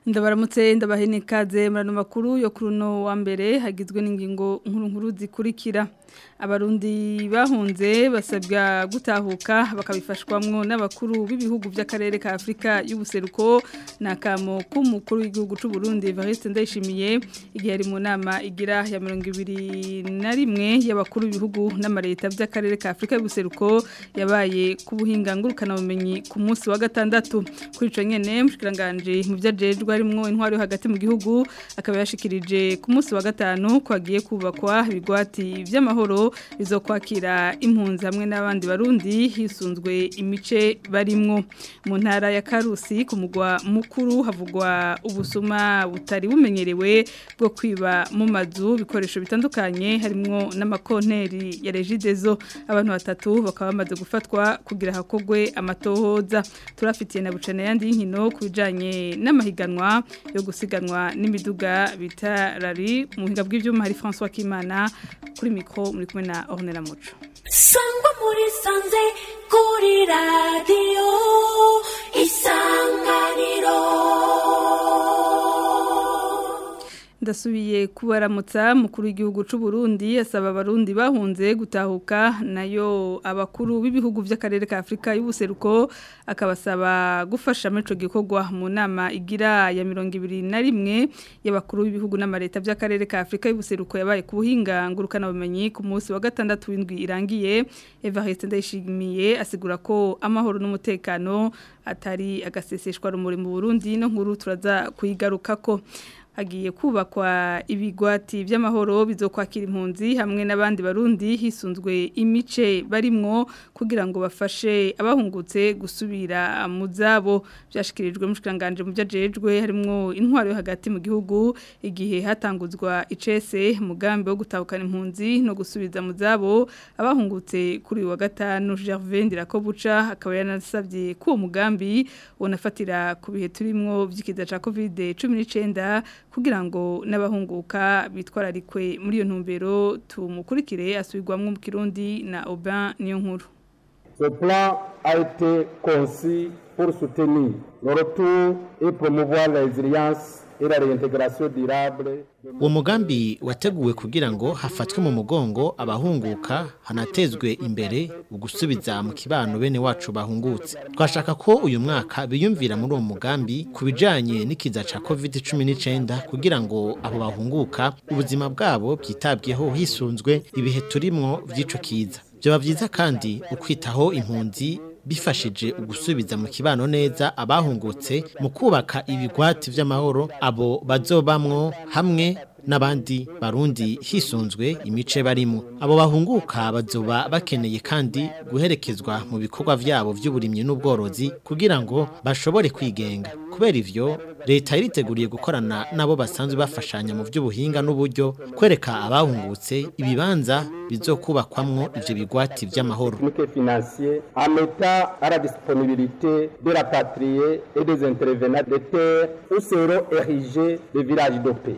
ndabaramutse ndabahene ikaze murano makuru yo kuri uno wa mbere hagizwe n'ingingo nkuru nkuru zikurikira abarundi bahunze basabwa gutahuka bakabifashwamwo n'abakuru b'ibihugu by'akarere ka Afrika y'ubuseruko nakamo k'umukuru w'igihugu c'u Burundi Evariste Ndayishimiye igihe ari mu nama igira ya 21 y'abakuru b'ibihugu n'amareta by'akarere ka Afrika y'ubuseruko yabaye ku buhinga ngurukana bumenyi ku munsi wa gatandatu kuri ico nyene mushikiranganje mu byajejwe harimwo intwari yo hagati mu gihugu akaba yashikirije ku munsi wa gatanu kwagiye kubakwa ibigwati by'amahoro bizokwakira impunzi hamwe n'abandi barundi hisunzwe imice barimwo mu ntara ya Karusi ku mugwa mukuru havugwa ubusuma butari bumenyerewe bwo kwiba mu mazu bikoresho bitandukanye harimwo n'amakonteri ya Regidezo abantu batatu bakaba bamaze gufatwa kugira hakogwe amatohoza turafitiye na bucana yandi y'inkino kubijanye n'amahiganwa yo gusiganwa n'imiduga bita rari mu buhinga bw'ivyuma hari François Kimana kuri mikro muri kumwe na Ornella Muco sangwa muri sanze kuri radio isanganiro ndasubiye kubaramutsa mukuru w'igihugu c'u Burundi asaba abarundi bahunze gutahuka nayo abakuru b'ibihugu by'akarere ka Afrika y'ubuseruko akabasaba gufasha muri ico gikorwa mu nama igira ya 21 y'abakuru b'ibihugu n'amareta by'akarere ka Afrika y'ubuseruko yabaye ku buhinga ngurukana bumenyi ku munsi wa gatandatu w'indwi irangiye Evariste Ndayishimiye asigura ko amahoro n'umutekano atari agaseseshwa rumuri mu Burundi no nkuru turaza kuyigarukako hagiye kubakwa ibigwati by'amahoro bizokwakira impunzi hamwe n'abandi barundi hisunzwe imice barimwo kugira ngo bafashe abahungutse gusubira mu zabo byashikirijwe mushikiranganje mu byajejwe harimwo intwaro yo hagati mu gihugu igihe hatanguzwa icese mugambi wo gutahukana impunzi no gusubiza mu zabo abahungutse kuri wa gatanu Gervais Ndirakobuca akaba yanasabye ko mugambi unafatira ku bihe turimwo by'ikiza ca Covid 19 kugira ngo n'abahunguka bitwararikwe muri iyo ntumbero tumukurikire asubirwamwo mu Kirundi na Aubin niyo nkuru Ce plan a été conçu pour soutenir le retour et promouvoir la résilience et la réintégration durable uwo mugambi wateguwe kugira ngo hafatwe mu mugongo abahunguka hanatezwe imbere ugusubiza mu kibano bene wacu bahungutse twashaka ko uyu mwaka biyumvira muri uwo mugambi ku bijanye n'ikiza ca covid cumi n'icyenda kugira ngo abo bahunguka ubuzima bwabo bwitabweho hisunzwe ibihe turimwo by'ico kiza byaba byiza kandi ukwitaho impunzi bifashije ugusubiza mu kibano neza abahungutse mu kubaka ibigwati vy'amahoro abo bazobamwo hamwe n'abandi barundi hisunzwe imice barimo abo bahunguka bazoba bakeneye kandi guherekezwa mu bikorwa vyabo vy'uburimyi n'ubworozi kugira ngo bashobore kwigenga kubera ivyo leta iriteguriye gukorana nabo basanzwe bafashanya mu vy'ubuhinga n'uburyo kwereka abahungutse ibibanza bizokubakwamwo ivyo bigwati vy'amahoro financier en mettant à la disponibilité de la patrie et des intervenants de terre où seront érigés les villages de paix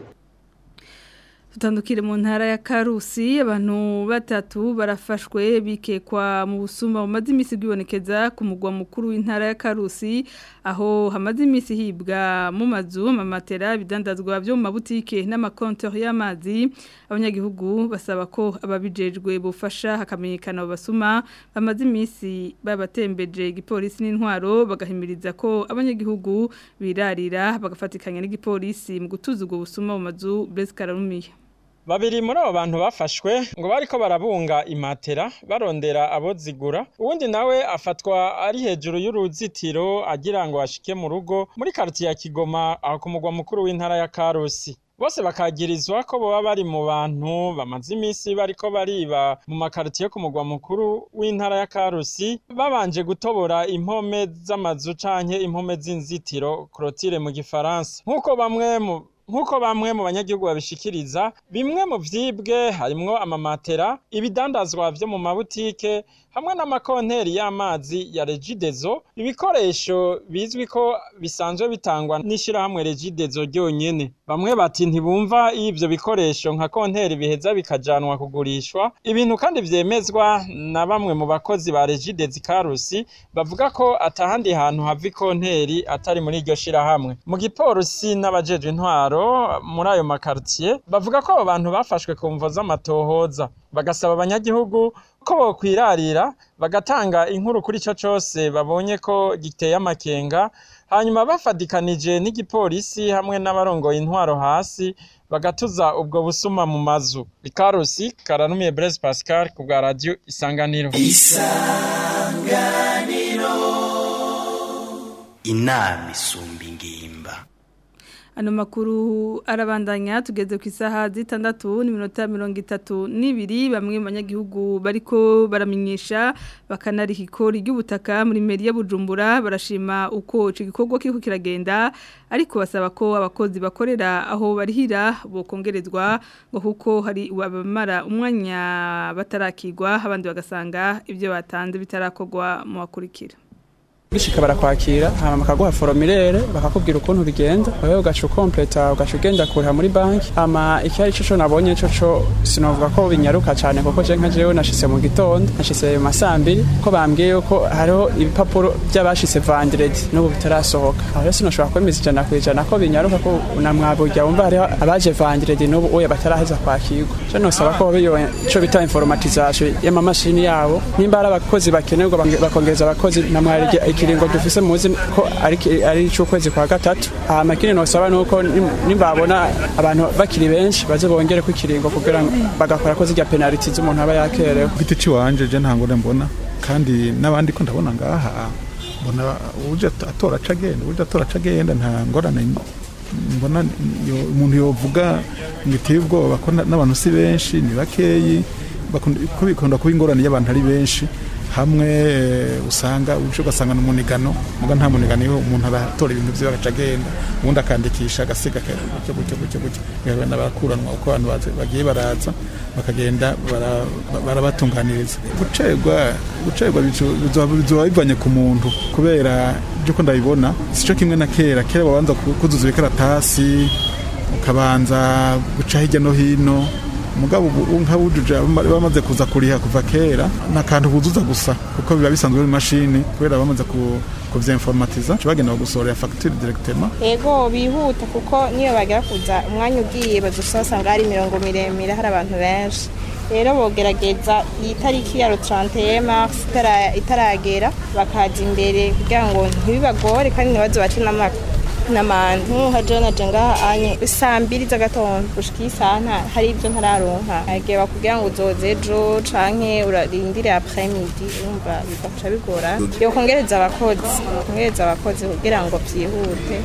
tutandukire mu ntara ya Karusi abantu batatu barafashwe bikekwa mu busuma bumaze imisi bwibonekeza ku mugwa mukuru w'intara ya Karusi aho hamaze imisi hibwa mu mazu mamatera bidandazwa byo mu mabutike n'amakontori y'amazi abanyagihugu basaba ko ababijejwe bufasha hakamenyekana basuma bamaze imisi babatembeje igipolisi n'intwaro bagahimiriza ko abanyagihugu birarira bagafatikanya n'igipolisi mu gutuza ubwo busuma mu mazu Blaise Kararumiye babiri muri abo bantu bafashwe ngo bariko barabunga imatera barondera abo zigura uwundi nawe afatwa ari hejuru y'uruzitiro agira ngo ashike mu rugo muri quartier ya Kigoma aho ku mugwa mukuru w'intara ya Karusi bose bakagirizwa ko boba bari mu bantu bamaze imisi bariko bariba mu makaritiye yo ku mugwa mukuru w'intara ya Karusi babanje gutobora impome z'amazu canke impome z'inzitiro clôture mu gifaransa nk'uko bamwe mu nk'uko bamwe mu banyagihugu babishikiriza bimwe mu vyibwe harimwo amamatera ibidandazwa vyo mu mabutike hamwe n'amakonteri y'amazi ya regidezo ibikoresho bizwi ko bisanzwe bitangwa n'ishirahamwe regidezo ryonyene bamwe bati ntibumva iyo ivyo bikoresho nka konteri biheza bikajanwa kugurishwa ibintu kandi vyemezwa na bamwe mu bakozi ba regidezo karusi bavuga ko atahandi hantu hava ikonteri atari muri iryo shirahamwe mu gipolisi n'abajejwe intwaro muri ayo makartier bavuga ko abo bantu bafashwe ku mvo z'amatohoza bagasaba abanyagihugu ko bokwirarira bagatanga inkuru kuri ico cose babonye ko giteye amakenga hanyuma bafadikanije n'igipolisi hamwe n'abarongoye intwaro hasi bagatuza ubwo busuma mu mazu ikarusi karanumiye Blaise Pascal ku bwa radio isanganiro inama isumba ingimba Ano makuru arabandanya tugeze ku isaha zitandatu n'iminota mirongo itatu n'ibiri bamwe mu banyagihugu bariko baramenyesha bakanariha ikori ry'ubutaka muri meri ya Bujumbura barashima uko ico gikorwa kiriko kiragenda ariko basaba ko abakozi bakorera aho barihira bokongerezwa ngo kuko hari abamara umwanya batarakigwa abandi bagasanga ibyo batanze bitarakorwa mu bakurikira bishika barakwakira hama bakaguha foromilere bakakubwira ukuntu bigenda wewe ugaca ukompleta ugaca ugenda kuriha muri banki hama ikihari co co nabonye co co sinovuga ko binyaruka cane kuko je nka jewe nashitse mu gitondo nashitse mu masambiri ko bambwiye yuko hariho ibipapuro by'abashitse vendredi n'ubu bitarasohoka aho rero sinoshobora kwemeza ijana ku ijana ko binyaruka ko namwaburya wumva hariho abaje vendredi n'ubu oya bataraheza kwakirwa co nosaba ko biyo ico bita informatisation y'amamashini yabo nimba ari abakozi bakenerwa bakongereza abakozi namwarige ikiringo dufise muzi ko ari ari cy'ukwezi kwa gatatu hama kindi nosaba nuko nimbabona abantu bakiri benshi baze bongere ku kiringo kugira ngo bagakora ko zijya penalty z'umuntu aba yakerewe giti ciwanje je ntango mbona kandi n'abandi ko ndabona ngaha mbona uje atora cagenda uje atora cagenda nta ngorane mbona umuntu yovuga ngo iteye ubwoba ko n'abantu si benshi ni bakeyi ko bikunda kuba ingorane y'abantu ari benshi hamwe usanga uje ugasanga n'umunigano muga nta munigano iyo umuntu aratora ibintu vyiwe agaca agenda ubundi akandikisha agasiga gutyo gutyo gutyo gutyo bigabana barakuranwa uko abantu bagiye baraza bakagenda barabatunganiriza gucerwa gucerwa bizoba bivanye ku muntu kubera byuko ndabibona sico kimwe na kera kera babanza kuzuza ibikaratasi ukabanza guca hirya no hino mugabo ubu nk'abujuje bamaze kuza kuriha kuva kera ni akantu buzuza gusa kuko biba bisanzwe mu mashini kubera bamaze kuvyinformatiza bagenda bagusorera fagitire directement ego bihuta kuko niyo bagera kuza umwanya ugiye bazusanga hari imirongo miremire hari abantu benshi rero bogerageza iyi tariki ya 31 mars itaragera bakaza imbere kugira ngo ntibibagore kandi ntibaze bace n'amaka n'abantu hajona jenga anye saa mbiri z'agatondo gushika isaha hari ibyo ntararonka agiye bakubwira ngo uzoze ejo canke urarindire après midi urumva bigafasha bigora yo kongereza abakozi kongereza abakozi kugira ngo vyihute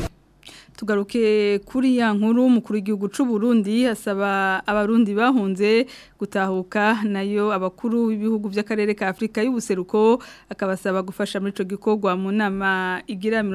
tugaruke kuri ya nkuru umukuru w'igihugu cy'u Burundi asaba abarundi bahunze gutahuka nayo abakuru b'ibihugu by'akarere ka Afrika y'ubuseruko akabasaba gufasha muri ico gikorwa mu nama igira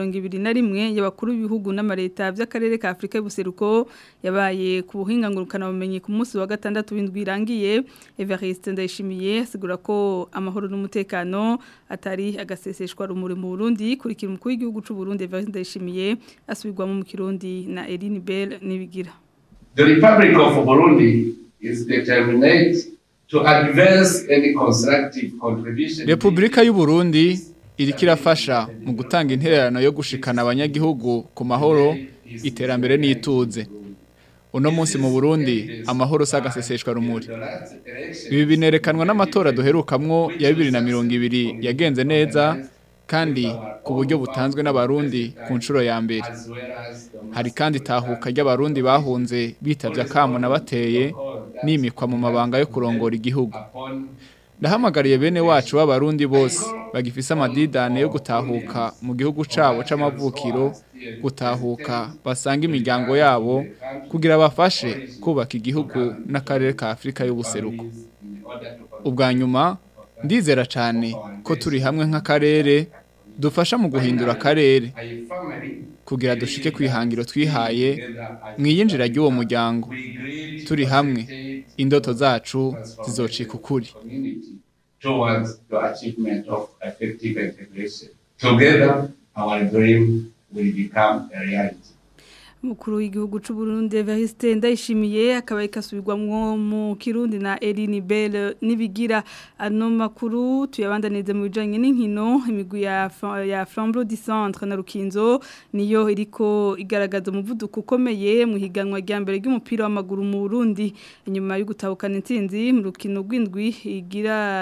21 y'abakuru b'ibihugu n'amareta by'akarere ka Afrika y'ubuseruko yabaye ku buhinga ngurukana bumenyi ku munsi wa gatandatu w'indwi irangiye Evariste Ndayishimiye asigura ko amahoro n'umutekano atari agaseseshwa rumuri mu Burundi kurikira umukuru w'igihugu cy'u Burundi Evariste Ndayishimiye asubirwamo mu Kirundi na Eline Bell nibigira The Republic of Burundi is determined to advance any constructive contribution Republika y'u Burundi iriko irafasha mu gutanga intererano yo gushikana abanyagihugu ku mahoro iterambere n'ituze uno munsi mu Burundi amahoro sagaseseshwa rumuri ibi binerekanwa n'amatora duherukamwo ya 2020 yagenze neza kandi ku buryo butanzwe n'abarundi ku nshuro ya mbere hari kandi tahuka ry'abarundi bahunze bitavye akamu nabateye nimikwa mu mabanga yo kurongora igihugu ndahamagariye bene wacu b'abarundi bose bagifise amadidane yo gutahuka mu gihugu cabo c'amavukiro gutahuka basanga imiryango yabo kugira bafashe kubaka igihugu n'akarere ka Afrika y'ubuseruko ubwa nyuma ndizera cyane ko turi hamwe nk'akarere dufasha mu guhindura akarere kugira dushike kwihangiro twihaye mwiyinjira ry'uwo muryango turi hamwe indoto zacu zizocika ukuri towards the achievement of effective integration. Together, our dream will become a reality. Mukuru w'igihugu c'u Burundi Evariste Ndayishimiye akaba ikasubirwamwo mu Kirundi na Eline Bell nibigira ano makuru tuyabandanize mu bijanye n'inkino imigwi ya ya Flambeau du Centre na Rukinzo niyo iriko igaragaza umuvuduko ukomeye mu higanwa rya mbere ry'umupira w'amaguru mu Burundi inyuma yo gutahukana intsinzi mu rukino rw'indwi igira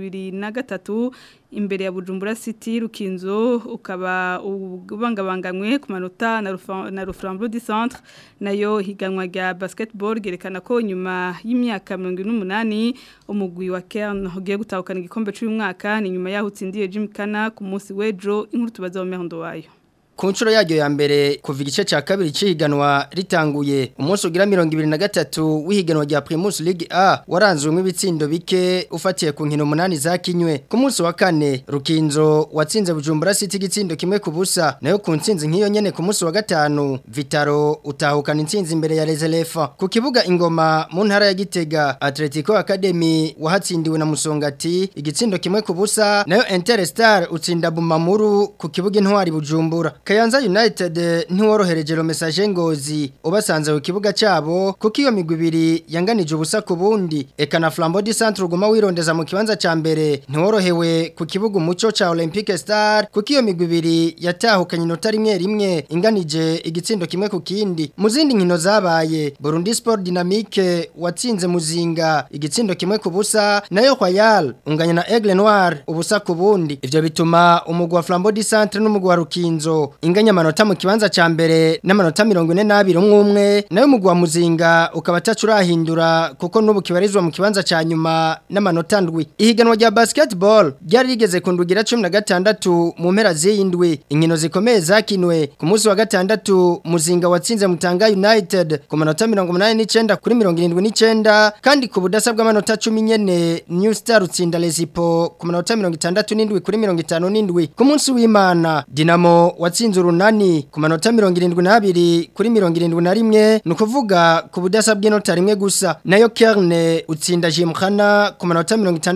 23 imbere ya Bujumbura City Rukinzo ukaba ubangabanganywe ku manota na na Ruframbo du Centre nayo higanwa rya basketball gerekana ko nyuma y'imyaka 28 umugwi wa Kern ugiye gutahukana igikombe cy'uyu mwaka ni nyuma yaho utsindiye Jim Kana ku munsi w'ejo inkuru tubaza mu mehondo wayo ku nshuro yaryo ya mbere kuva igice cya kabiri cy'ihiganwa ritanguye umunsi ugira mirongo ibiri na gatatu w'ihiganwa rya Primus League A waranzwemo ibitsindo bike ufatiye ku nkino umunani zakinywe ku munsi wa kane Rukinzo watsinze Bujumbura City igitsindo kimwe ku busa nayo ku ntsinzi nk'iyo nyene ku munsi wa gatanu Vitaro utahukana intsinzi imbere ya Rezelefa ku kibuga ingoma mu ntara ya Gitega Atletico Academy wahatsindiwe na Musongati igitsindo kimwe ku busa nayo Interstar utsinda Bumamuru ku kibuga intwari Bujumbura Kayanza United ntiworohereje ro message ngozi ubasanze ku kibuga cyabo kuko iyo migwi ibiri yanganije ubusa ku bundi eka na Flambeau du Centre uguma wirondeza mu kibanza ca mbere ntiworohewe ku kibuga umuco ca Olympique Star kuko iyo migwi ibiri yatahukanye inota rimwe rimwe inganije igitsindo kimwe ku kindi mu zindi nkino zabaye Burundi Sport Dynamique watsinze muzinga igitsindo kimwe ku busa nayo Royal unganya na Aigle Noir ubusa ku bundi ivyo bituma umugwa wa Flambeau du Centre n'umugwa wa Rukinzo inganya amanota mu kibanza ca mbere n'amanota 42 umwe umwe nayo mugwa muzinga ukaba tacurahindura kuko nubu kibarizwa mu kibanza ca nyuma n'amanota ndwi ihiganwa rya basketball ryari rigeze ku ndugira 16 mu mpera z'indwi inkino zikomeye zakinwe ku munsi wa gatandatu muzinga watsinze mutanga United ku manota 89 kuri 79 kandi ku budasa bw'amanota 10 nyene New Star utsinda Lesipo ku manota 67 kuri 57 ku munsi w'Imana Dinamo watsinze urunani ku manota 72 kuri 71 nukuvuga ku budasa bw'inota rimwe gusa nayo Kerne utsinda Jimkhana ku manota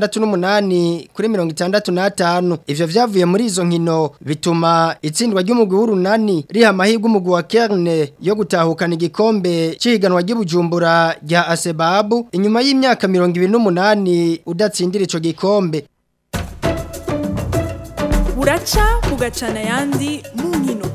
68 kuri 65 ivyo vyavuye muri izo nkino bituma itsindwa ry'umugwi w'urunani riha amahirwe umugwi wa Kerne yo gutahukana igikombe cihiganwa ry'Ibujumbura rya Asebabu inyuma y'imyaka 28 udatsindira ico gikombe buraca bugacana ayandi mu nkino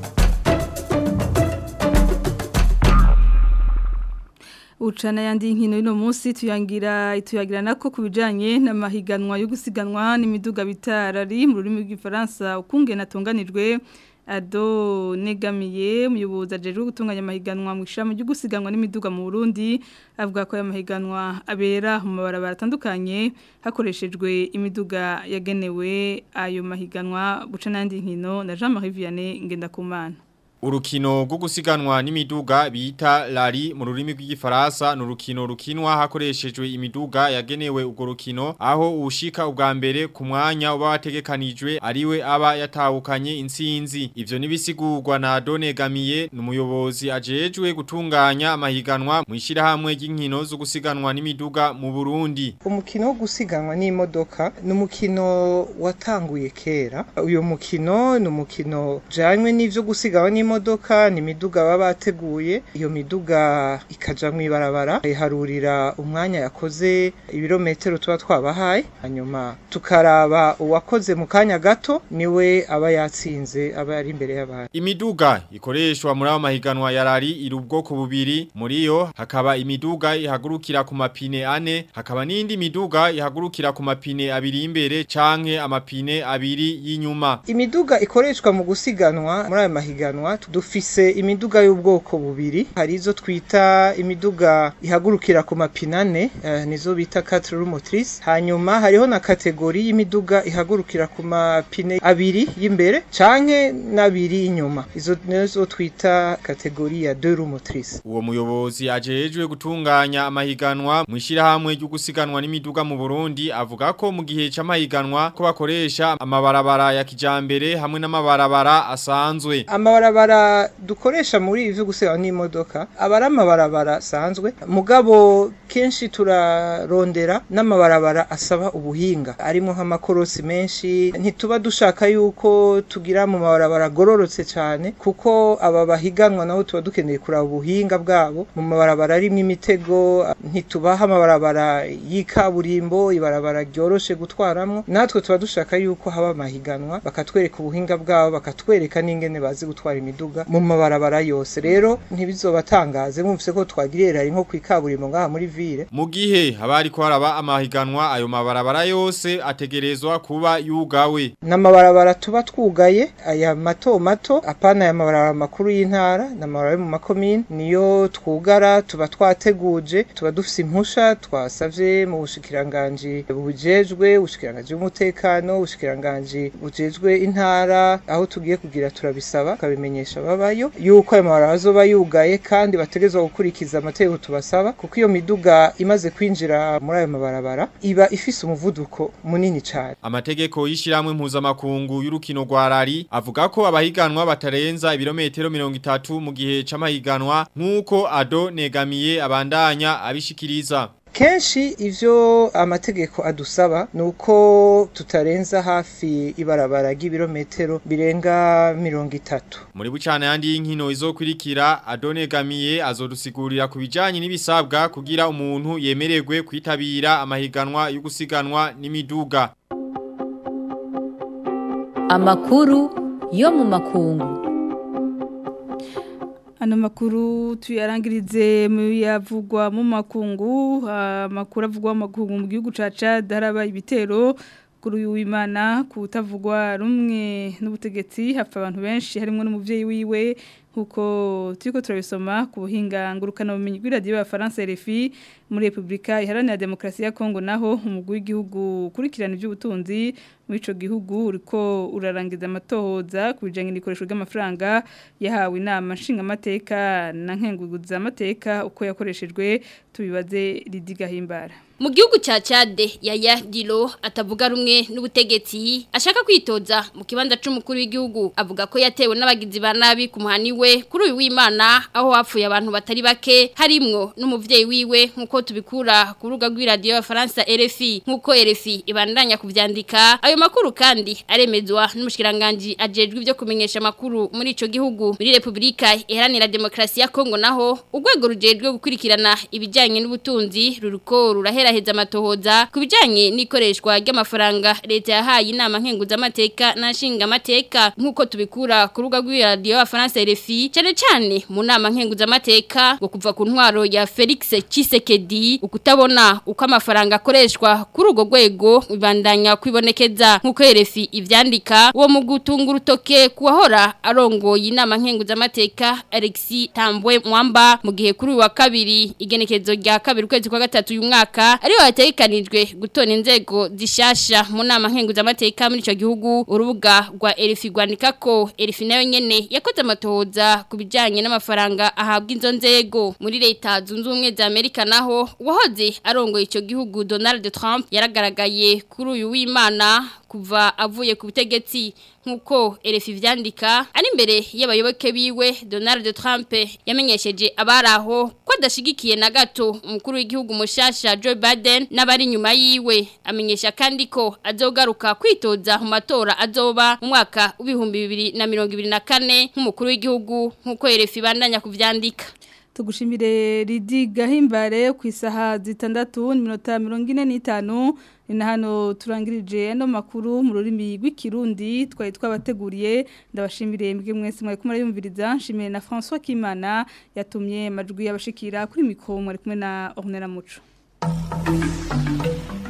Ucana yandi nkino ino munsi tuyangira tuyagira nako kubijanye n'amahiganwa yo gusiganwa n'imiduga bitarari mu rurimi rw'ifaransa ukunge natunganijwe ado negamiye umuyobozi ajejwe gutunganya amahiganwa mu ishami ryo gusiganwa n'imiduga mu Burundi avuga ko aya mahiganwa abera mu mabarabara atandukanye hakoreshejwe imiduga yagenewe ayo mahiganwa bucana yandi nkino na Jean Marie Vianney Ngendakumana Urukino rwo gusiganwa n'imiduga bita lari mu rurimi rw'igifaransa ni urukino rukinwa hakoreshejwe imiduga yagenewe urwo rukino aho ushika ubwa mbere ku mwanya uba wategekanijwe ariwe aba yatahukanye intsinzi ivyo nibisigurwa na Donegamiye ni umuyobozi ajejwe gutunganya amahiganwa mu ishirahamwe ry'inkino zo gusiganwa n'imiduga mu Burundi umukino wo gusiganwa n'imodoka ni umukino watanguye kera uyu mukino ni umukino janywe n'ivyo gusiganwa n'imodoka imodoka ni imiduga baba bateguye iyo miduga ikaja mu ibarabara iharurira umwanya yakoze ibirometero tuba twabahaye hanyuma tukaraba uwakoze mu kanya gato niwe aba yatsinze aba ari imbere y'abantu imiduga ikoreshwa muri abo mahiganwa ya rari iri ubwoko bubiri muri yo hakaba imiduga ihagurukira ku mapine ane hakaba n'indi miduga ihagurukira ku mapine abiri imbere canke amapine abiri y'inyuma imiduga ikoreshwa mu gusiganwa muri ayo mahiganwa dufise imiduga y'ubwoko bubiri hari izo twita imiduga ihagurukira ku mapine ane uh, nizo bita quatre roues motrices hanyuma hariho na kategori y'imiduga ihagurukira ku mapine abiri y'imbere canke n'abiri inyuma izo nizo twita kategori ya deux roues motrices uwo muyobozi ajejwe gutunganya amahiganwa mu ishirahamwe ryo gusiganwa n'imiduga mu Burundi avuga ko mu gihe c'amahiganwa ko bakoresha amabarabara ya kijambere hamwe n'amabarabara asanzwe amabarabara amabarabara dukoresha muri ivi gusiga n'imodoka aba ari amabarabara asanzwe mugabo kenshi turarondera n'amabarabara asaba ubuhinga arimo nk'amakorosi menshi ntituba dushaka yuko tugira mu mabarabara agororotse cyane kuko aba bahiganwa nabo tuba dukeneye kuraba ubuhinga bwabo mu mabarabara arimo imitego ntitubaha amabarabara y'ikaburimbo ibarabara ryoroshe gutwaramo natwe tuba dushaka yuko haba amahiganwa bakatwereka ubuhinga bwabo bakatwereka n'ingene bazi gutwara imiduga mu mabarabara yose rero ntibizobatangaze mwumvise ko twagiriye rari nko ku ikaburimbo ngaha muri ville mu gihe haba hariko haraba amahiganwa ayo mabarabara yose ategerezwa kuba yugawe n'amabarabara tuba twugaye aya mato mato apana aya mabarabara makuru y'intara n'amabarabara yo mu makomine niyo twugara tuba twateguje tuba dufise impusha twasavye mu bushikiranganji bujejwe ubushikiranganji bw'umutekano ubushikiranganji bujejwe intara aho tugiye kugira turabisaba tukabimenyesha babayo yuko ayo mabarabara azoba yugaye kandi bategerezwa gukurikiza amategeko tubasaba kuko iyo miduga imaze kwinjira muri ayo mabarabara iba ifise umuvuduko munini cyane Amategeko y'ishiramwe mpuzamakungu y'urukino rwa rari avuga ko abahiganwa batarenza ibirometero 30 mu gihe c'amahiganwa nk'uko Ado negamiye abandanya abishikiriza kenshi ivyo amategeko adusaba nuko tutarenza hafi ibarabara ry'ibirometero birenga mirongo itatu Muri bucana yandi y'inkino izokurikira Adone Gamiye azodusigurira ku bijanye n'ibisabwa kugira umuntu yemererwe kwitabira amahiganwa yo gusiganwa n'imiduga. Amakuru yo mu makungu. Ano makuru tuyarangirize mu yavugwa mu makungu amakuru avugwa mu makungu mu gihugu ca Chad haraba ibitero kuri uyu w'Imana kutavugwa rumwe n'ubutegetsi hapfa abantu benshi harimo n'umuvyeyi wiwe nkuko turiko turabisoma ku buhinga ngurukana bumenyi bw'iradiyo ya France RFI muri Republika Iharanira Demokarasi ya Kongo naho umugwi w'igihugu kurikirana iby'ubutunzi muri ico gihugu uriko urarangiza amatohoza ku bijanye n'ikoresho ry'amafaranga yahawe inama nshingamateka na nkenguguza amateka uko yakoreshejwe tubibaze Lidiga Himbara Mu gihugu cha Chade Yaya Dilo atavuga rumwe n'ubutegetsi ashaka kwitoza mu kibanza c'umukuru w'igihugu avuga ko yatewe n'abagizi ba nabi ku muhani we kuri uyu w'Imana aho hapfuye abantu batari bake harimwo n'umuvyeyi wiwe nkuko tubikura ku ruga rw'iradio ya Faransa RFI nkuko RFI ibandanya kuvyandika ayo makuru kandi aremezwa n'umushikiranganje ajejwe ivyo kumenyesha makuru muri ico gihugu muri Republika Iharanira Demokarasi ya Kongo naho urwego rujejwe gukurikirana ibijanye n'ubutunzi ruriko rurahera heza amatohoza ku bijyanye n'ikoreshwa ry'amafaranga leta yahaye inama nkenguzamateka n'ashinga amateka nk'uko tubikura ku rubuga rw'iradiyo ya faransa RFI cyane cyane mu nama nkenguzamateka ngo kuva ku ntwaro ya Felix Tshisekedi ukutabona uko amafaranga akoreshwa kuri urwo rwego bibandanya kwibonekeza nk'uko RFI ivyandika uwo mu gutunga urutoke kuwahora arongoye inama nkenguzamateka Alexis Tambwe Mwamba mu gihe kuri uyu wa kabiri igenekezo rya kabiri ukwezi kwa gatatu uyu mwaka ariho hategekanijwe gutona inzego zishasha mu nama nkenguzamateka muri ico gihugu urubuga rwa Elfi rwandika ko Elfi nayo nyene yakoze amatohoza ku bijanye n'amafaranga ahabwa inzo nzego muri leta zunze ubumwe za Amerika naho wahoze arongoye ico gihugu Donald Trump yaragaragaye kuri uyu w'Imana kuva avuye ku butegetsi nkuko RFI vyandika ari imbere y'abayoboke biwe Donald Trump yamenyesheje abaraho ko adashigikiye na gato umukuru w'igihugu mushasha Joe Biden n'abari nyuma yiwe amenyesha kandi ko azogaruka kwitoza mu matora azoba mu mwaka w'ibihumbi bibiri na mirongo ibiri na kane nk'umukuru w'igihugu nkuko RFI bandanya kuvyandika tugushimire Lidi Gahimbare ku isaha zitandatu n'iminota mirongo ine n'itanu ni na hano turangirije ano makuru mu rurimi rw'ikirundi twari twabateguriye ndabashimire mbwe mwese mwari kumwe yumviriza nshimire na François Kimana yatumye amajwi y'abashikira kuri mikoro mwari kumwe na Ornella Muco